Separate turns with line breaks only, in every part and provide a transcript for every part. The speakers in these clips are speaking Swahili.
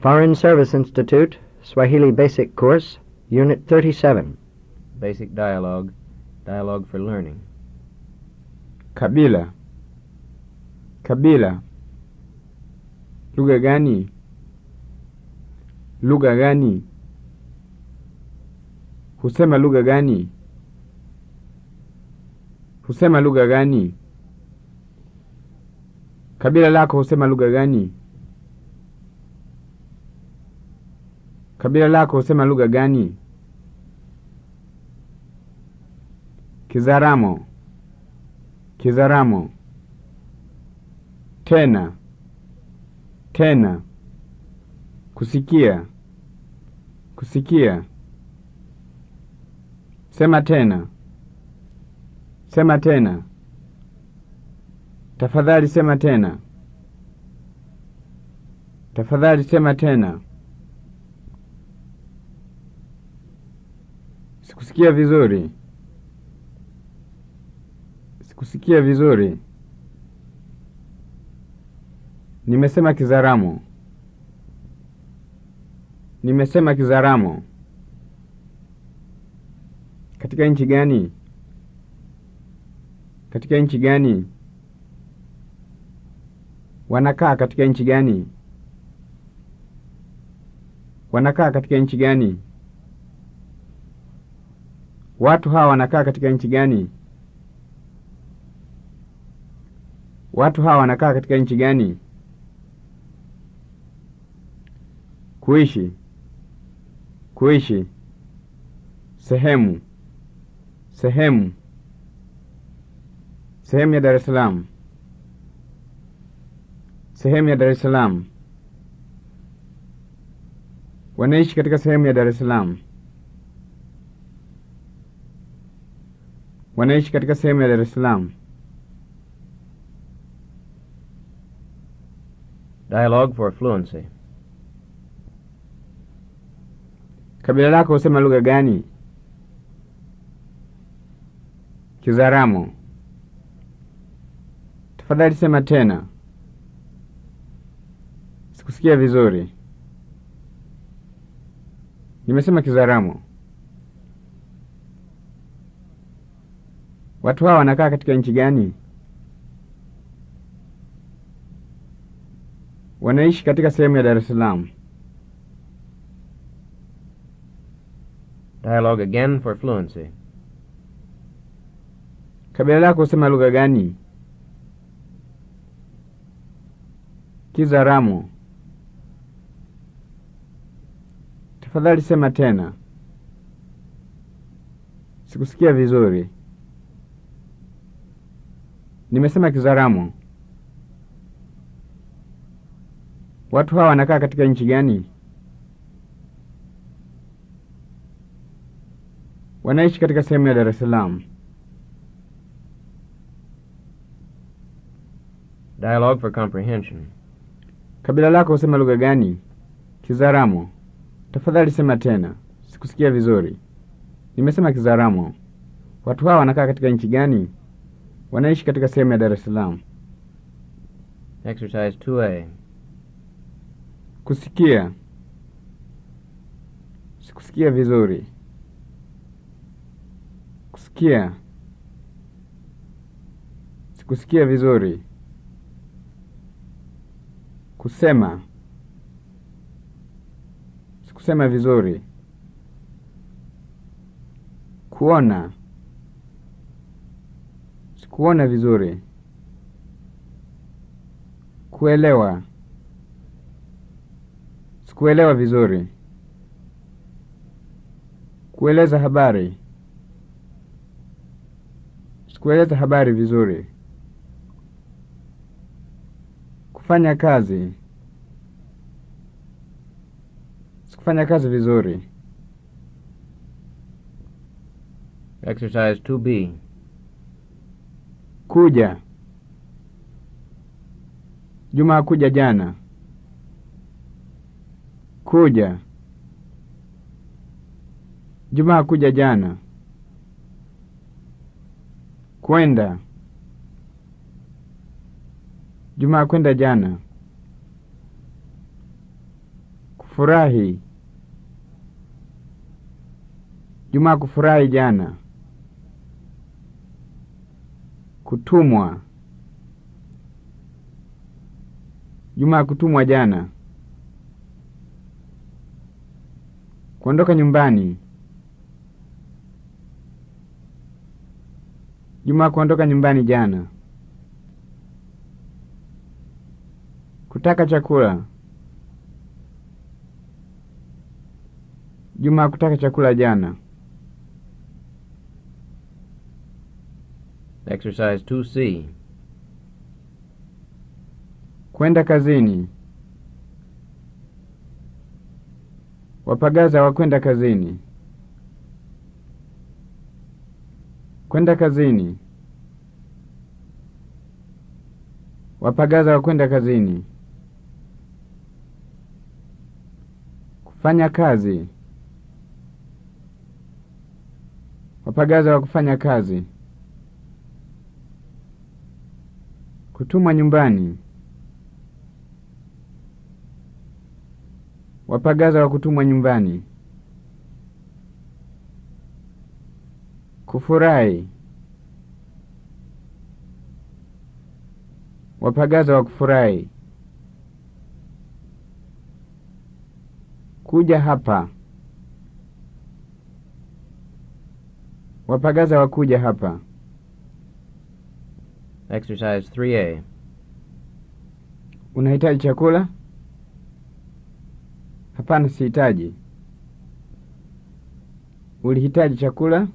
Foreign Service Institute, Swahili Basic Course, Unit 37.
Basic dialogue. Dialogue for learning.
Kabila. Kabila. Lugha gani? Lugha gani? Husema lugha gani? Husema lugha gani? Kabila lako husema lugha gani? Kabila lako husema lugha gani? Kizaramo. Kizaramo. Tena. Tena. Kusikia. Kusikia. Sema tena. Sema tena. Tafadhali sema tena. Tafadhali sema tena. Sikusikia vizuri. Sikusikia vizuri. Nimesema Kizaramo. Nimesema Kizaramo. Katika nchi gani? Katika nchi gani? Wanakaa katika nchi gani? Wanakaa katika nchi gani? Watu hawa wanakaa katika nchi gani? Watu hawa wanakaa katika nchi gani? Kuishi. Kuishi. Sehemu. Sehemu. Sehemu ya Dar es Salaam. Sehemu ya Dar es Salaam. Wanaishi katika sehemu ya Dar es Salaam. Wanaishi katika sehemu ya Dar es Salaam.
Dialogue for fluency.
Kabila lako husema lugha gani? Kizaramo. Tafadhali sema tena. Sikusikia vizuri. Nimesema Kizaramo. Watu hawa wanakaa katika nchi gani? Wanaishi katika sehemu ya Dar es Salaam.
Dialogue again for fluency.
Kabila lako husema lugha gani? Kizaramo. Tafadhali sema tena. Sikusikia vizuri. Nimesema Kizaramo. Watu hawa wanakaa katika nchi gani? Wanaishi katika sehemu ya Dar es Salaam.
Dialogue for comprehension.
Kabila lako husema lugha gani? Kizaramo. Tafadhali sema tena. Sikusikia vizuri. Nimesema Kizaramo. Watu hawa wanakaa katika nchi gani? Wanaishi katika sehemu ya Dar es Salaam.
Exercise 2A.
Kusikia. Sikusikia vizuri. Kusikia. Sikusikia vizuri. Kusema. Sikusema vizuri. Kuona. Sikuona vizuri. Kuelewa. Sikuelewa vizuri. Kueleza habari. Sikueleza habari vizuri. Kufanya kazi. Sikufanya kazi vizuri.
Exercise 2B.
Kuja. Juma hakuja jana. Kuja. Juma hakuja jana. Kwenda. Juma hakwenda jana. Kufurahi. Juma kufurahi jana. Kutumwa. Juma kutumwa jana. Kuondoka nyumbani. Juma kuondoka nyumbani jana. Kutaka chakula. Juma kutaka chakula jana.
Exercise 2C.
Kwenda kazini. Wapagaza wa kwenda kazini. Kwenda kazini. Wapagaza wa kwenda kazini. Kufanya kazi. Wapagaza wa kufanya kazi. Kutumwa nyumbani. Wapagaza wa kutumwa nyumbani. Kufurahi. Wapagaza wa kufurahi. Kuja hapa. Wapagaza wa kuja hapa.
Exercise 3A.
Unahitaji chakula? Hapana, sihitaji. Ulihitaji chakula?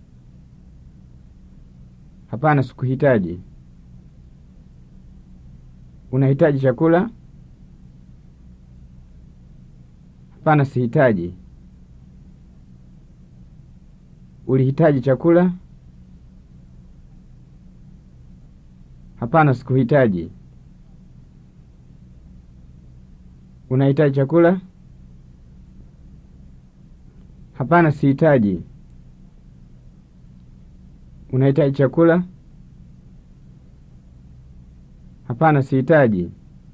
Hapana, sikuhitaji. Unahitaji chakula? Hapana, sihitaji. Ulihitaji chakula? Hapana, sikuhitaji. Unahitaji chakula? Hapana, sihitaji. Unahitaji chakula? Hapana, sihitaji.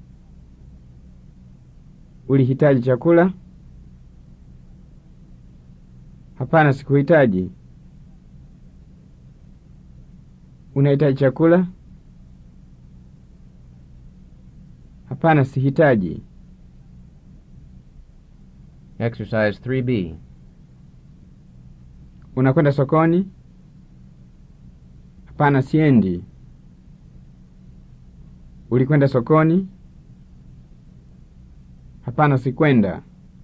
Ulihitaji chakula? Hapana, sikuhitaji. Unahitaji chakula? Hapana, sihitaji.
Exercise 3B.
Unakwenda sokoni? Hapana, siendi. Ulikwenda sokoni? Hapana, sikwenda.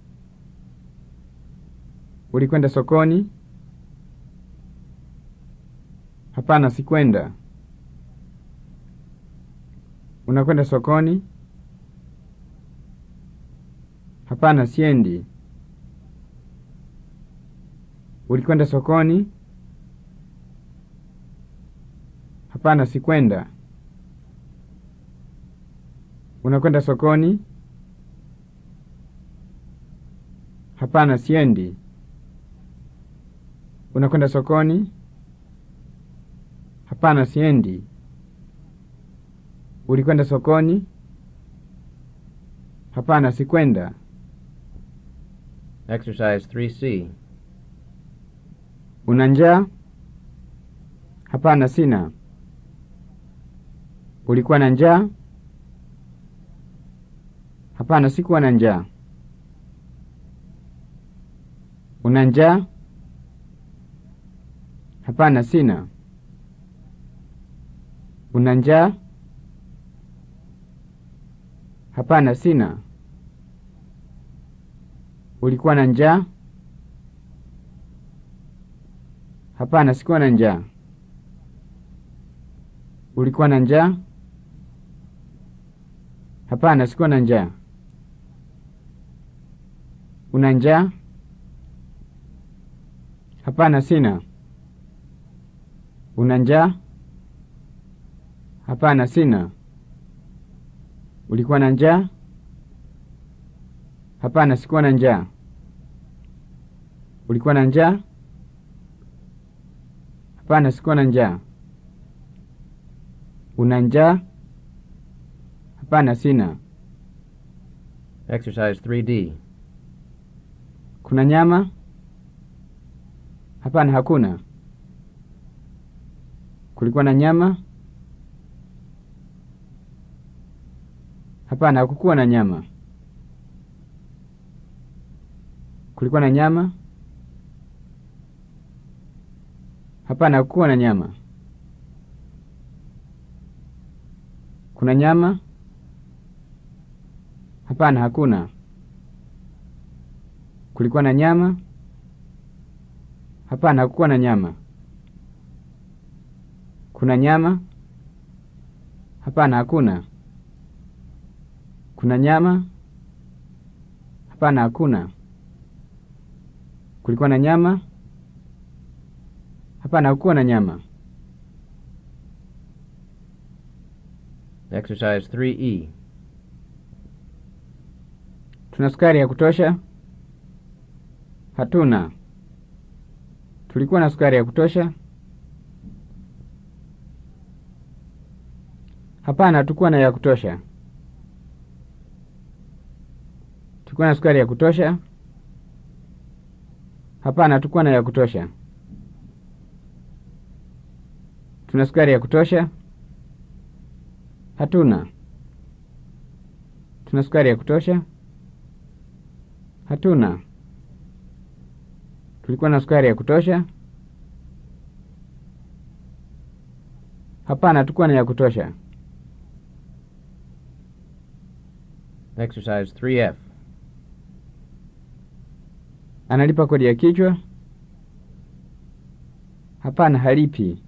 Ulikwenda sokoni? Hapana, sikwenda. Unakwenda sokoni? Hapana, siendi. Ulikwenda sokoni? Hapana, sikwenda. Unakwenda sokoni? Hapana, siendi. Unakwenda sokoni? Hapana, siendi. Ulikwenda sokoni? Hapana, sikwenda.
Exercise 3C.
Una njaa? Hapana, sina. Ulikuwa na njaa? Hapana, sikuwa na njaa. Una njaa? Hapana, sina. Una njaa? Hapana, sina. Ulikuwa na njaa? Hapana, sikuwa na njaa. Ulikuwa na njaa? Hapana, sikuwa na njaa. Una njaa? Hapana, sina. Una njaa? Hapana, sina. Ulikuwa na njaa? Hapana, sikuwa na njaa. Ulikuwa na njaa? Hapana, sikuwa na njaa. Una njaa? Hapana, sina.
Exercise 3D.
Kuna nyama? Hapana, hakuna. Kulikuwa na nyama? Hapana, hakukuwa na nyama. Kulikuwa na nyama? Hapana, hakukuwa na nyama. Kuna nyama? Hapana, hakuna. Kulikuwa na nyama? Hapana, hakukuwa na nyama. Kuna nyama? Hapana, hakuna. Kuna nyama? Hapana, hakuna. Kulikuwa na nyama? Hapana, hakukuwa na nyama.
Exercise 3E.
Tuna sukari ya kutosha? Hatuna. Tulikuwa na sukari ya kutosha? Hapana, hatukuwa na ya kutosha. Tulikuwa na sukari ya kutosha? Hapana, hatukuwa na ya kutosha. Tuna sukari ya kutosha? Hatuna. Tuna sukari ya kutosha? Hatuna. Tulikuwa na sukari ya kutosha? Hapana, hatukuwa na ya kutosha.
Exercise 3F.
Analipa kodi ya kichwa? Hapana, halipi.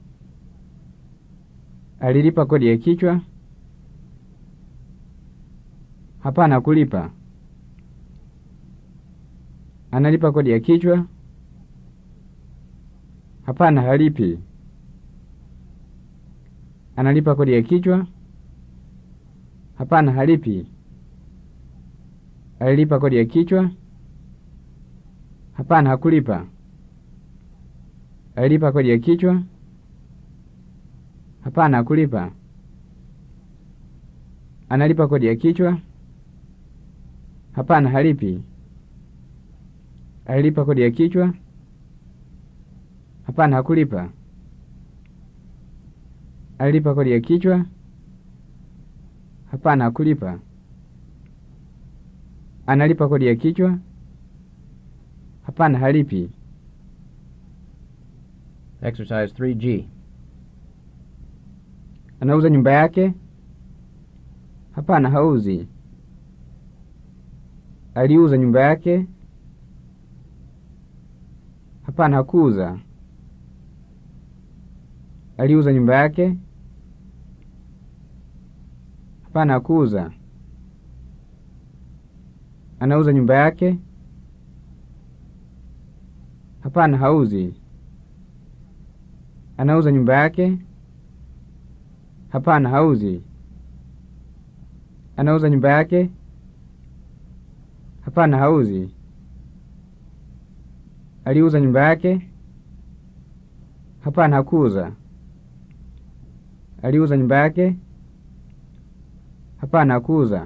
Alilipa kodi ya kichwa? Hapana, hakulipa. Analipa kodi ya kichwa? Hapana, halipi. Analipa kodi ya kichwa? Hapana, halipi. Alilipa kodi ya kichwa? Hapana, hakulipa. Alilipa kodi ya kichwa? Hapana, hakulipa. Analipa kodi ya kichwa? Hapana, halipi. Alilipa kodi ya kichwa? Hapana, hakulipa. Alilipa kodi ya kichwa? Hapana, hakulipa. Analipa kodi ya kichwa? Hapana, halipi.
Exercise 3G.
Anauza nyumba yake? Hapana, hauzi. Aliuza nyumba yake? Hapana, hakuuza. Aliuza nyumba yake? Hapana, hakuuza. Anauza nyumba yake? Hapana, hauzi. Anauza nyumba yake? Hapana, hauzi. Anauza nyumba yake? Hapana, hauzi. Aliuza nyumba yake? Hapana, hakuuza. Aliuza nyumba yake? Hapana, hakuuza.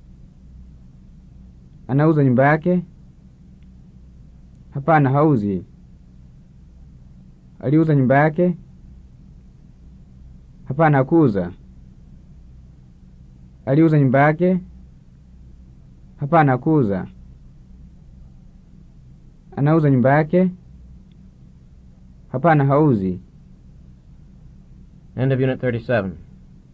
Anauza nyumba yake? Hapana, hauzi. Aliuza nyumba yake? Hapana, hakuuza. Aliuza nyumba yake? Hapana, hakuuza. Anauza nyumba yake? Hapana, hauzi.
End of Unit 37.